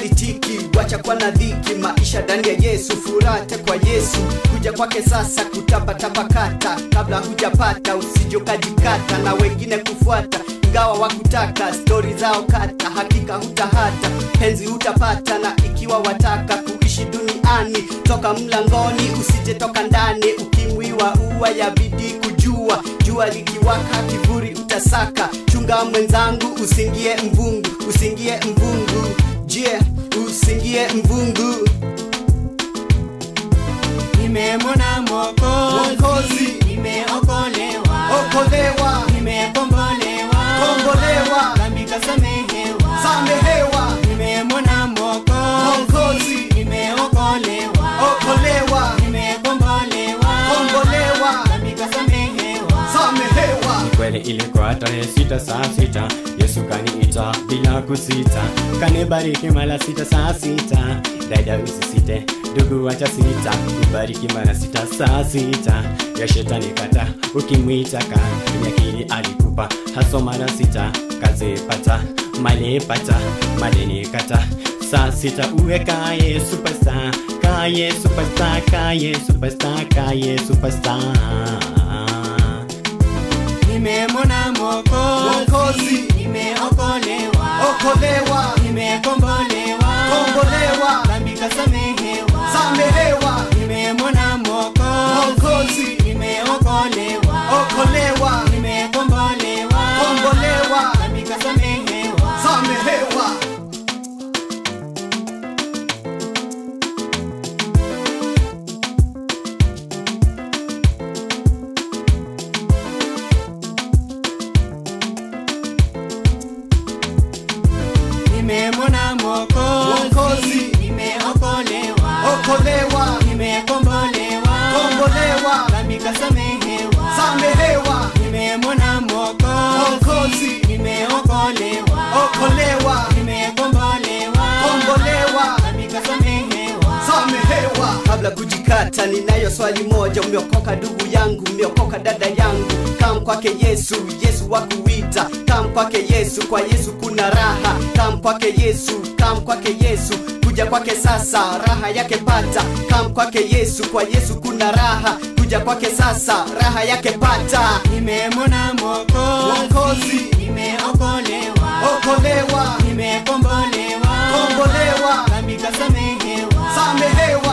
haisitiki wacha kwa na dhiki maisha ndani ya yesu furate kwa yesu kuja kwake sasa kutapatapakata kabla hujapata usijokajikata na wengine kufuata ingawa wakutaka stori zao kata hakika hutahata penzi hutapata na ikiwa wataka kuishi duniani toka mlangoni usijetoka ndani ukimwiwa ua ya bidii kujua jua likiwaka kivuri utasaka chunga mwenzangu usingie mvungu usingie mvungu je usingie mvungu nimemwona Mwokozi. mwokozi nimeokolewa okolewa nimekombolewa Kombolewa. dhambi kasamehewa samehewa nimemwona mwokozi Mwokozi. nimeokolewa okolewa nimekombolewa Kombolewa. dhambi kasamehewa samehewa kweli ilikuwa tarehe sita saa sita yesu kaniita bila kusita kanibariki mara sita saa sita dada usisite ndugu wacha sita kubariki mara sita saa sita ya shetani kata ukimwita ka nyakili alikupa haso mara sita kazipata malipata madeni kata saa sita uwe kaye superstar kaye superstar kaye superstar kaye superstar nimemwona mwokozi Mwokozi. nimeokolewa okolewa nimekombolewa Kombolewa. dhambi kasamehewa samehewa nimemwona mwokozi Mwokozi. nimeokolewa okolewa nimekombolewa Kombolewa. dhambi kasamehewa samehewa nimemwona Mwokozi. mwokozi nimeokolewa okolewa nimekombolewa Kombolewa. dhambi kasamehewa samehewa nimemwona mwokozi Mwokozi. nimeokolewa okolewa nimekombolewa Kombolewa. dhambi kasamehewa samehewa kabla kujikata ninayo swali moja umeokoka ndugu yangu umeokoka dada yangu kam kwake yesu yesu wakuita kam kwake yesu kwa yesu kuna raha kam kwake yesu kam kwake yesu kuja kwake sasa raha yake pata kam kwake yesu kwa yesu kuna raha kuja kwake sasa raha yake pata nimemwona mwokozi Mwokozi. nimeokolewa okolewa nimekombolewa Kombolewa. dhambi kasamehewa samehewa